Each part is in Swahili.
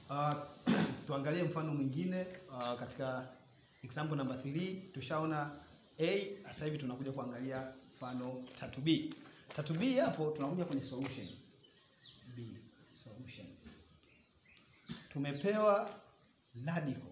Uh, tuangalie mfano mwingine uh, katika example number 3 tushaona A, sasa hivi tunakuja kuangalia mfano tatu B. Tatu B hapo tunakuja kwenye solution. B, solution. Tumepewa radical.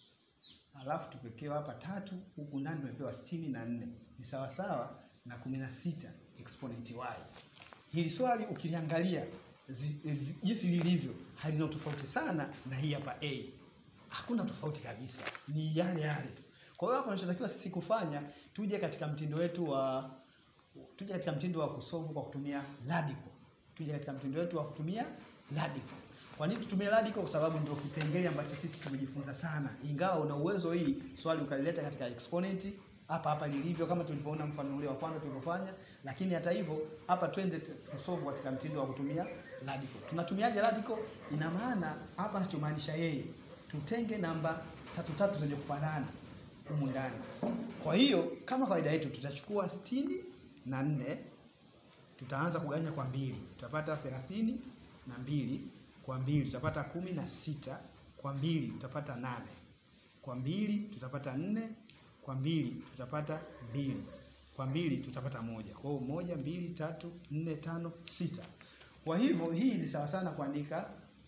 Alafu tumepewa hapa tatu, huku ndani tumepewa sitini na nne. Ni sawa sawa na 16 exponent y. Hili swali ukiliangalia zi- zi- jinsi lilivyo halina tofauti sana na hii hapa A. Hakuna tofauti kabisa, ni yale yale tu. Kwa hiyo hapa tunachotakiwa sisi kufanya, tuje katika mtindo wetu wa tuje katika mtindo wa kusolve kwa kutumia radical. Tuje katika mtindo wetu wa kutumia radical. Kwa nini tutumie radical? Kwa sababu ndio kipengele ambacho sisi tumejifunza sana. Ingawa una uwezo hii swali ukalileta katika exponent hapa hapa lilivyo kama tulivyoona mfano ule wa kwanza tulivyofanya, lakini hata hivyo hapa twende tusolve katika mtindo wa kutumia radical. Tunatumiaje radical? Ina maana hapa anachomaanisha yeye, tutenge namba tatu tatu zenye kufanana humu ndani. Kwa hiyo kama kawaida yetu tutachukua sitini na nne tutaanza kugawanya kwa mbili, tutapata thelathini na mbili kwa mbili tutapata kumi na sita kwa mbili tutapata nane kwa mbili tutapata nne kwa mbili tutapata mbili kwa mbili tutapata moja. Kwa hiyo moja, mbili, tatu, nne, tano, sita. Kwa hivyo hii ni sawa sana kuandika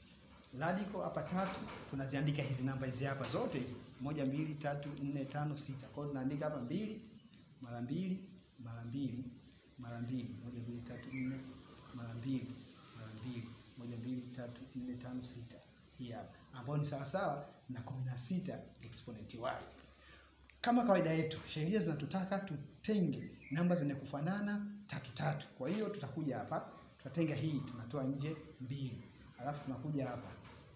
radical hapa tatu, tunaziandika hizi namba hizi hapa zote hizi moja, mbili, tatu, nne, tano, sita. Kwa hiyo tunaandika hapa mbili mara mbili mara mbili mara mbili moja, mbili, tatu, nne mara mbili mara mbili moja, mbili, tatu, nne, tano, sita. Hii hapa ambayo ni sawa sawa na 16 exponent y. Kama kawaida yetu, sheria zinatutaka tutenge namba zenye kufanana tatu tatu. Kwa hiyo tutakuja hapa, tutatenga hii, tunatoa nje mbili, alafu tunakuja hapa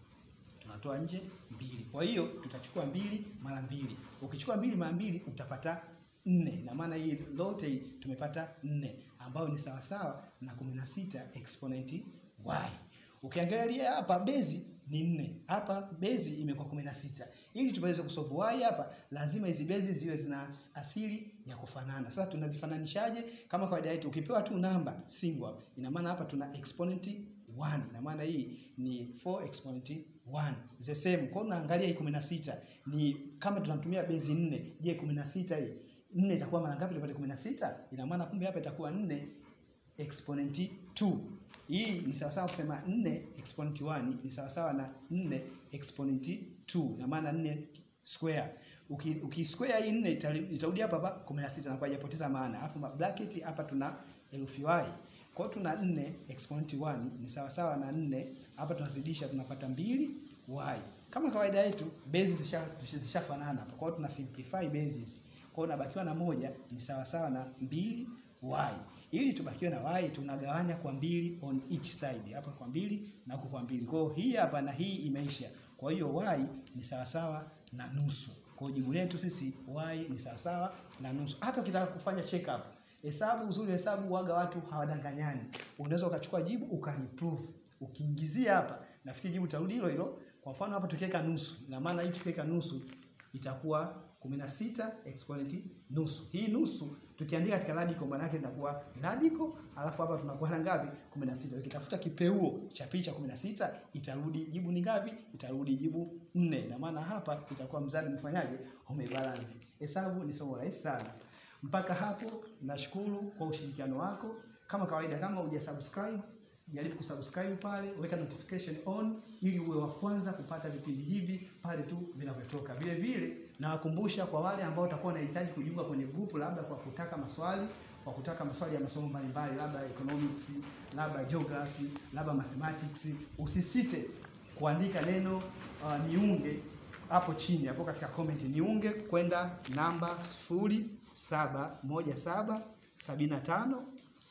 tunatoa nje mbili. Kwa hiyo tutachukua mbili mara mbili. Ukichukua mbili mara mbili utapata nne, na maana hii lote hii tumepata nne, ambayo ni sawasawa na 16 exponent y. Ukiangalia hapa bezi ni nne, hapa bezi imekuwa 16. Ili tuweze kusolve y hapa, lazima hizi bezi ziwe zina asili ya kufanana. Sasa tunazifananishaje? Kama kawaida yetu, ukipewa tu namba single hapa, ina maana hapa tuna exponent 1 ina maana hii ni 4 exponent 1 the same. Kwa hiyo unaangalia hii 16 ni kama tunatumia base 4. Je, 16 hii 4 itakuwa mara ngapi tupate 16? Ina maana kumbe hapa itakuwa 4 exponent 2. Hii ni sawa sawa kusema 4 exponent 1 ni sawa sawa na 4 exponent 2. Ina maana 4 square. Uki, uki square hii 4 itali- itarudi hapa hapa 16 na kwa hajapoteza maana. Alafu ma- bracket hapa tuna herufi y. Kwa hiyo tuna 4 exponent 1 ni sawa sawa na 4 hapa tunazidisha tunapata 2 y. Kama kawaida yetu bases zisha zishafanana hapa. Kwa hiyo tuna simplify bases. Kwa hiyo unabakiwa na moja ni sawa sawa na 2 y. Ili tubakiwe na y tunagawanya kwa mbili on each side. Hapa kwa mbili na huku kwa mbili. Kwa hiyo hii hapa na hii imeisha. Kwa hiyo y ni sawa sawa na nusu. Kwa hiyo jibu letu sisi y ni sawa sawa na nusu. Hata ukitaka kufanya check up Hesabu uzuri wa hesabu waga watu hawadanganyani. Unaweza ukachukua jibu ukaliprove. Ukiingizia hapa, nafikiri jibu tarudi hilo hilo. Kwa mfano hapa tukiweka nusu, ina maana hii tukiweka nusu itakuwa 16 exponent nusu. Hii nusu tukiandika katika radical maana yake inakuwa radical, alafu hapa tunakuwa na ngapi? 16. Ukitafuta kipeuo cha picha 16 itarudi jibu ni ngapi? Itarudi jibu 4. Ina maana hapa itakuwa mzani umefanyaje? Umebalance. Hesabu ni somo rahisi sana. Mpaka hapo nashukuru kwa ushirikiano wako. Kama kawaida, kama hujasubscribe jaribu kusubscribe pale, weka notification on ili uwe wa kwanza kupata vipindi hivi pale tu vinavyotoka. Vile vile nawakumbusha kwa wale ambao watakuwa wanahitaji kujiunga kwenye grupu, labda kwa kutaka maswali kwa kutaka maswali ya masomo mbalimbali, labda economics, labda geography, labda mathematics, usisite kuandika neno uh, niunge hapo chini hapo katika comment niunge kwenda namba sifuri saba moja saba sabini na tano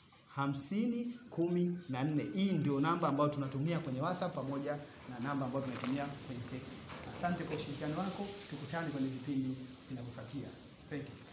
hamsini kumi na nne. Hii ndio namba ambayo tunatumia kwenye WhatsApp pamoja na namba ambayo tunatumia kwenye text. Asante kwa ushirikiano wako, tukutane kwenye vipindi vinavyofuatia. Thank you.